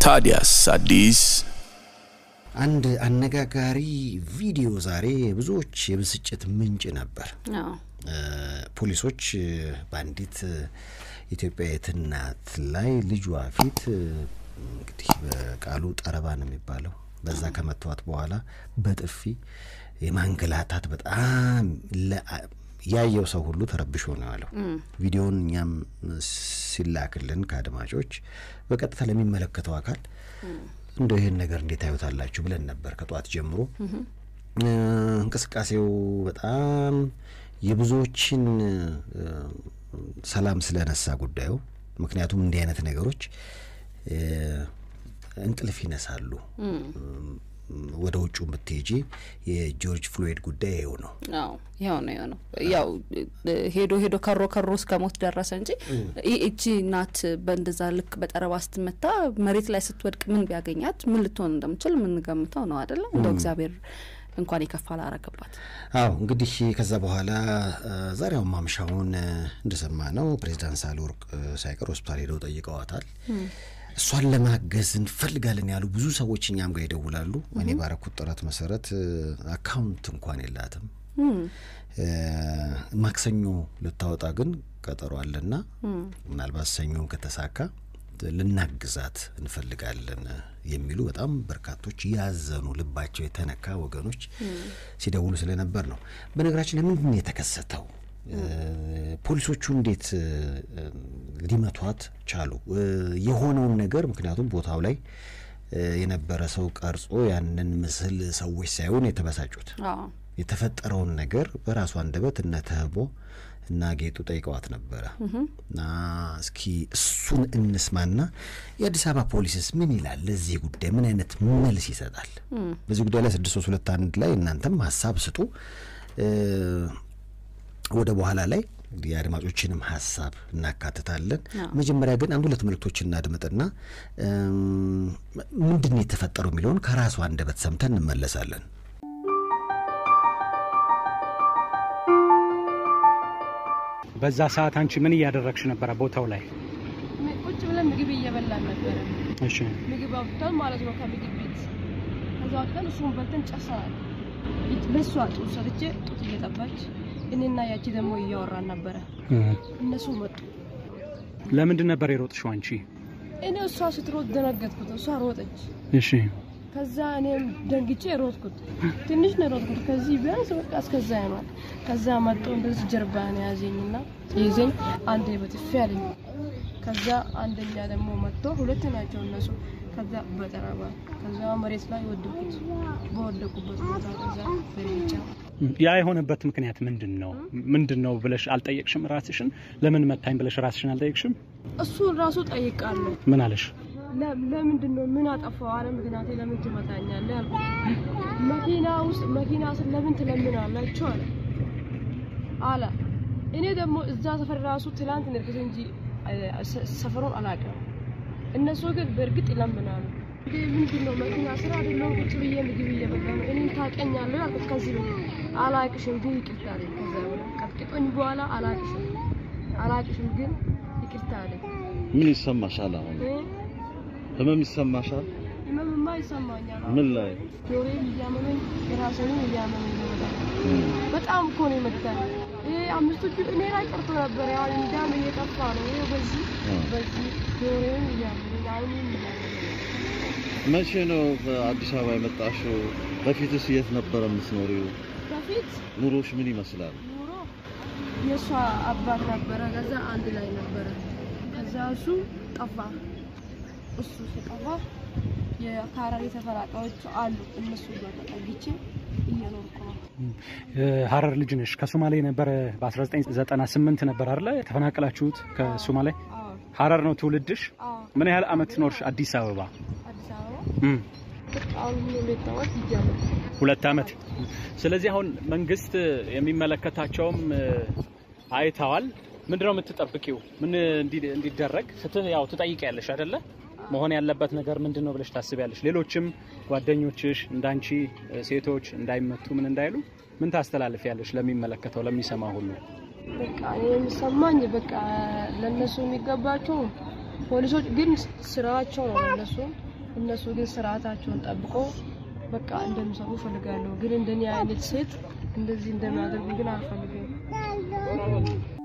ታዲያስ አዲስ አንድ አነጋጋሪ ቪዲዮ ዛሬ ብዙዎች የብስጭት ምንጭ ነበር። አዎ ፖሊሶች በአንዲት ኢትዮጵያዊት እናት ላይ ልጇ ፊት እንግዲህ በቃሉ ጠረባ ነው የሚባለው በዛ ከመተዋት በኋላ በጥፊ የማንገላታት በጣም ያየው ሰው ሁሉ ተረብሾ ነው ያለው። ቪዲዮውን እኛም ሲላክልን ከአድማጮች በቀጥታ ለሚመለከተው አካል እንደው ይህን ነገር እንዴት ታዩታላችሁ ብለን ነበር ከጠዋት ጀምሮ። እንቅስቃሴው በጣም የብዙዎችን ሰላም ስለነሳ ጉዳዩ። ምክንያቱም እንዲህ አይነት ነገሮች እንቅልፍ ይነሳሉ። ወደ ውጩ ብትሄጂ የጆርጅ ፍሎይድ ጉዳይ ይኸው ነው። አዎ ይኸው ነው ይኸው ነው። ያው ሄዶ ሄዶ ከሮ ከሮ እስከ ሞት ደረሰ እንጂ እቺ እናት በእንደዛ ልክ በጠረባ ስትመታ መሬት ላይ ስትወድቅ ምን ቢያገኛት ምን ልትሆን እንደምችል የምንገምተው ነው አይደለም። እንደው እግዚአብሔር እንኳን የከፋ ላረገባት። አዎ እንግዲህ ከዛ በኋላ ዛሬውን ማምሻውን እንደሰማ ነው ፕሬዚዳንት ሳህለወርቅ ሳይቀር ሆስፒታል ሄደው ጠይቀዋታል። እሷን ለማገዝ እንፈልጋለን ያሉ ብዙ ሰዎች እኛም ጋር ይደውላሉ። እኔ ባረኩት ጥረት መሰረት አካውንት እንኳን የላትም። ማክሰኞ ልታወጣ ግን ቀጠሮ አለና ምናልባት ሰኞን ከተሳካ ልናግዛት እንፈልጋለን የሚሉ በጣም በርካቶች ያዘኑ ልባቸው የተነካ ወገኖች ሲደውሉ ስለነበር ነው። በነገራችን ለምንድን ነው የተከሰተው? ፖሊሶቹ እንዴት ሊመቷት ቻሉ? የሆነውን ነገር ምክንያቱም ቦታው ላይ የነበረ ሰው ቀርጾ ያንን ምስል ሰዎች ሳይሆን የተበሳጩት የተፈጠረውን ነገር በራሱ አንደበት እነ ተህቦ እና ጌጡ ጠይቀዋት ነበረ እና እስኪ እሱን እንስማና የአዲስ አበባ ፖሊስስ ምን ይላል ለዚህ ጉዳይ ምን አይነት መልስ ይሰጣል? በዚህ ጉዳይ ላይ ስድስት ሶስት ሁለት አንድ ላይ እናንተም ሀሳብ ስጡ። ወደ በኋላ ላይ የአድማጮችንም ሀሳብ እናካትታለን። መጀመሪያ ግን አንድ ሁለት መልእክቶች እናድምጥና ምንድን ነው የተፈጠረው የሚለውን ከራሱ አንደበት ሰምተን እንመለሳለን። በዛ ሰዓት አንቺ ምን እያደረግሽ ነበረ ቦታው ላይ? ቁጭ ብለን ምግብ እየበላን ነበረ። እሺ ምግብ አውጥተን ማለት ነው ከምግብ ቤት። ከዛ አውጥተን እሱን በልተን ጨርሰናል። ለእሷ ጡት ሰጥቼ ጡት እየጠባች እኔና ያቺ ደግሞ እያወራን ነበረ። እነሱ መጡ። ለምንድን ነበር የሮጥሽው አንቺ? እኔ እሷ ስትሮጥ ደነገጥኩት። እሷ ሮጠች። እሺ ከዛ እኔም ደንግጬ ሮጥኩት። ትንሽ ነው ሮጥኩት። ከዚህ ቢያንስ በቃ እስከዛ ይሆናል። ከዛ መጥቶ እንደዚህ ጀርባ ነው ያዘኝና ይዘኝ አንዴ በጥፊ አለኝ። ከዛ አንደኛ ደግሞ መጥቶ ሁለት ናቸው እነሱ። ከዛ በጠረባ ከዛ መሬት ላይ ወደቁት። በወደቁበት ቦታ ከዛ በርግጫ ያ የሆነበት ምክንያት ምንድን ነው? ምንድን ነው ብለሽ አልጠየቅሽም? ራስሽን ለምን መታኝ ብለሽ ራስሽን አልጠየቅሽም? እሱን ራሱ ጠይቃለሁ። ምን አለሽ? ለምንድን ነው ምን አጠፋው? አለ ምክንያቴ ለምን ትመታኛለህ አልኩት። መኪና ውስጥ መኪና ስር ለምን ትለምናላችሁ አለ አለ። እኔ ደግሞ እዛ ሰፈር ራሱ ትላንት ንርክስ እንጂ ሰፈሩን አላውቅም። እነሱ ግን በእርግጥ ይለምናሉ። ምንድን ነው መኪና ስራ አይደለም ቁጭ ብዬ ምግብ እየበላ ነው። እኔን ታውቀኛለህ አልኩት። ከዚህ በፊት አላውቅሽም ግን ይቅርታ አለኝ። ከዛ በኋላ ቀጥቅጦኝ በኋላ አላውቅሽም አላውቅሽም ግን ይቅርታ አለኝ። ምን ይሰማሻል? አሁን ህመም ይሰማሻል? ህመምማ ይሰማኛል። ምን ላይ? ጆሮዬን እያመመኝ የራሴንም እያመመኝ ነው። በጣም በጣም እኮ ነው የመታኝ። ይሄ አምስቱ እኔ ላይ ቀርቶ ነበር። ያው እንዳም እየጠፋ ነው። ይሄ በዚህ በዚህ ጆሮዬን እያመመኝ አይኔን እያመመኝ መቼ ነው በአዲስ አበባ የመጣሽው? በፊትስ የት ነበረ የምትኖሪው? በፊት ኑሮሽ ምን ይመስላል? ኑሮ የእሷ አባት ነበረ። ከዛ አንድ ላይ ነበረ። ከዛ እሱ ጠፋ። እሱ ሲጠፋ የካራሪ ተፈናቃዮች አሉ። እነሱ ጋር ተጠግቼ እየኖርኩ ነው። ሀረር ልጅ ነሽ። ከሶማሌ ነበረ በ1998 ነበር አይደለ የተፈናቀላችሁት ከሶማሌ? አዎ ሀረር ነው ትውልድሽ? አዎ። ምን ያህል አመት ኖርሽ አዲስ አበባ? አዲስ አበባ እም፣ በቃ አሁን ሁለት ዓመት ይጀምር ሁለት አመት። ስለዚህ አሁን መንግስት የሚመለከታቸውም እ፣ አይተዋል። ምንድነው የምትጠብቂው? ምን እንዲ- እንዲደረግ ስት ያው ትጠይቂያለሽ አይደለ? መሆን ያለበት ነገር ምንድን ነው ብለሽ ታስቢያለሽ? ሌሎችም ጓደኞችሽ እንዳንቺ እ፣ ሴቶች እንዳይመቱ ምን እንዳይሉ ምን ታስተላልፊያለሽ? ለሚመለከተው ለሚሰማ ሁሉ በቃ እኔ የሚሰማኝ በቃ ለነሱ የሚገባቸው ፖሊሶች ግን ስራቸው ነው ለነሱ እነሱ ግን ስርዓታቸውን ጠብቆ በቃ እንደሚሰሩ እፈልጋለሁ። ግን እንደኔ አይነት ሴት እንደዚህ እንደሚያደርጉ ግን አልፈልግም።